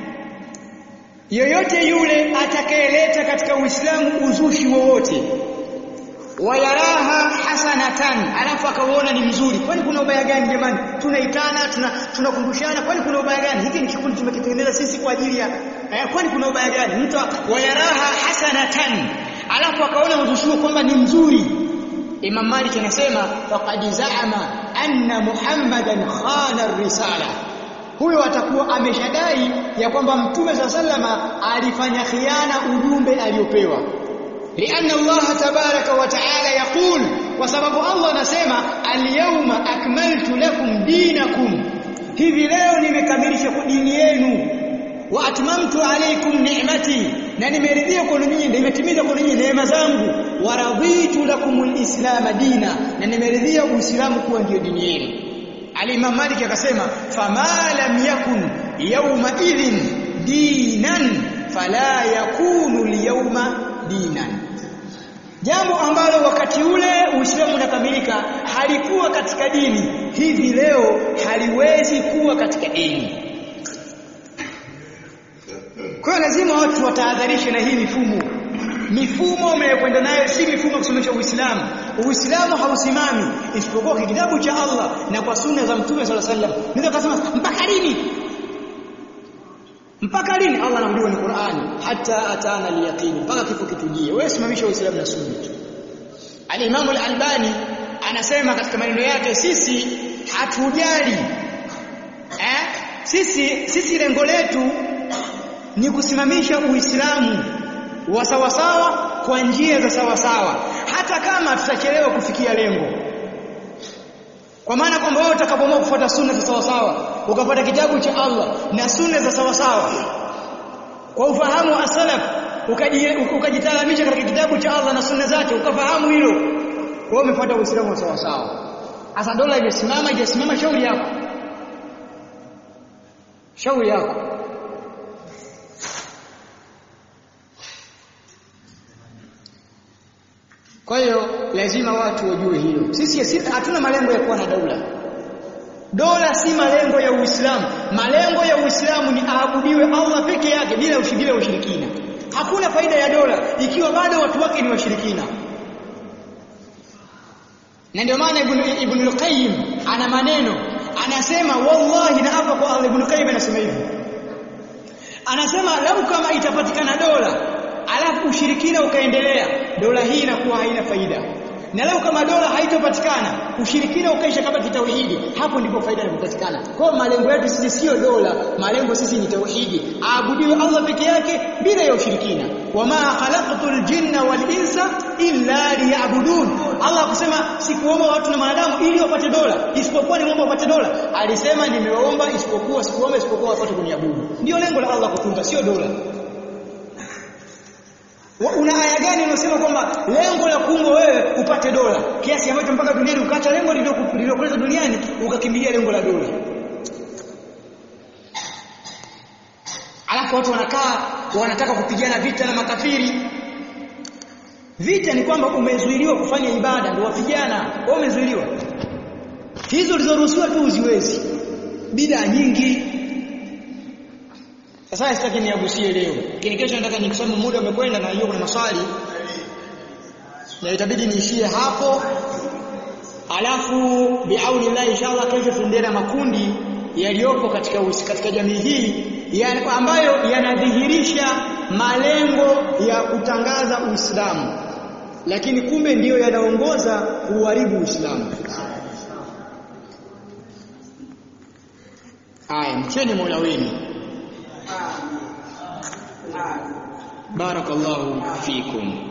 yoyote yule atakayeleta katika uislamu uzushi wowote wayaraha hasanatan alafu akauona ni mzuri kwani kuna ubaya gani jamani tunaitana tunakumbushana tuna kwani kuna ubaya gani hiki ni kikundi tumekitengeneza sisi kwa ajili ya eh, kwani kuna ubaya gani mtu wayaraha hasanatan alafu akaona uzushi kwamba ni mzuri Imam Malik anasema faqad zaama anna Muhammadan khana risala huyo atakuwa ameshadai ya kwamba mtume sa sallama alifanya khiana ujumbe aliopewa lianna Allah tabaraka wa taala yaqul kwa sababu Allah anasema alyawma akmaltu lakum dinakum hivi leo nimekamilisha dini yenu wa atmamtu alaykum ni'mati na nimeridhia kwa ninyi nimetimiza kwa ninyi neema zangu wa raditu lakum alislam dina na nimeridhia uislamu kuwa ndio dini yenu Al-Imam Malik akasema fama lam yakun yawma idhin dinan fala yakunu al-yawma dinan jambo ambalo wakati ule Uislamu unakamilika halikuwa katika dini hivi leo haliwezi kuwa katika dini kwa hiyo lazima watu watahadharishe na hii mifumo mifumo umekwenda nayo si mifumo ya kusomesha Uislamu Uislamu hausimami isipokuwa kwa kitabu cha Allah na kwa sunna za Mtume صلى الله عليه وسلم ndio kasema mpaka lini mpaka lini Allah anamjua ni Qur'ani hata atana al-yaqin mpaka kifo kitujie wewe simamisha Uislamu na sunna Al-Imam Al-Albani anasema katika maneno yake sisi hatujali eh sisi sisi lengo letu ni kusimamisha Uislamu wa sawasawa kwa njia za sawasawa hata kama tutachelewa kufikia lengo kwa maana kwamba wewe utakapoamua kufuata sunna za sawasawa ukapata kitabu cha Allah na sunna za sawasawa kwa ufahamu wa salaf ukajitalamisha katika kitabu cha Allah na sunna zake ukafahamu hilo kwa umefuata uislamu wa sawasawa hasa dola imesimama ijasimama shauri yako shauri yako Kwa hiyo lazima watu wajue hilo. Sisi hatuna malengo ya kuwa na dola. Dola si malengo ya Uislamu. Malengo ya Uislamu ni aabudiwe Allah peke yake bila ushirikina ushirikina. Hakuna faida ya dola ikiwa bado watu wake ni washirikina. Na ndio maana Ibn Ibn al-Qayyim ana maneno anasema wallahi na hapa kwa Allah Ibn Qayyim anasema hivi. Anasema lau kama itapatikana dola alafu ushirikina ukaendelea dola hii inakuwa haina faida na leo kama dola haitopatikana ushirikina ukaisha kama kitauhidi hapo ndipo faida inapatikana kwa malengo yetu sisi sio dola malengo sisi ni tauhidi aabudiwe Allah peke yake bila ya ushirikina wama khalaqtul jinna wal insa illa liya'budun Allah kusema sikuomba watu na wanadamu ili wapate dola isipokuwa nimeomba wapate dola alisema nimeomba isipokuwa sikuomba isipokuwa wapate kuniabudu ndio lengo la Allah kutunga sio dola Una aya gani unasema kwamba lengo la kuumbwa wewe upate dola kiasi ambacho mpaka duniani ukaacha lengo lililokuleta duniani ukakimbilia lengo la dola? Alafu watu wanakaa wanataka kupigana vita na makafiri. Vita ni kwamba umezuiliwa kufanya ibada ndio wapigana. Wewe umezuiliwa. Hizo ulizoruhusiwa tu uziwezi. Bida nyingi, sasa sitaki niagusie leo. Lakini kesho nataka nikusome muda umekwenda na hiyo kuna maswali. Na itabidi niishie hapo. Alafu biauni Allah inshallah kesho tuendelee na makundi yaliyopo katika usi, katika jamii hii ya, ambayo yanadhihirisha malengo ya kutangaza Uislamu. Lakini kumbe ndiyo yanaongoza kuharibu Uislamu. Aya, mcheni Mola wenu. بارك الله فيكم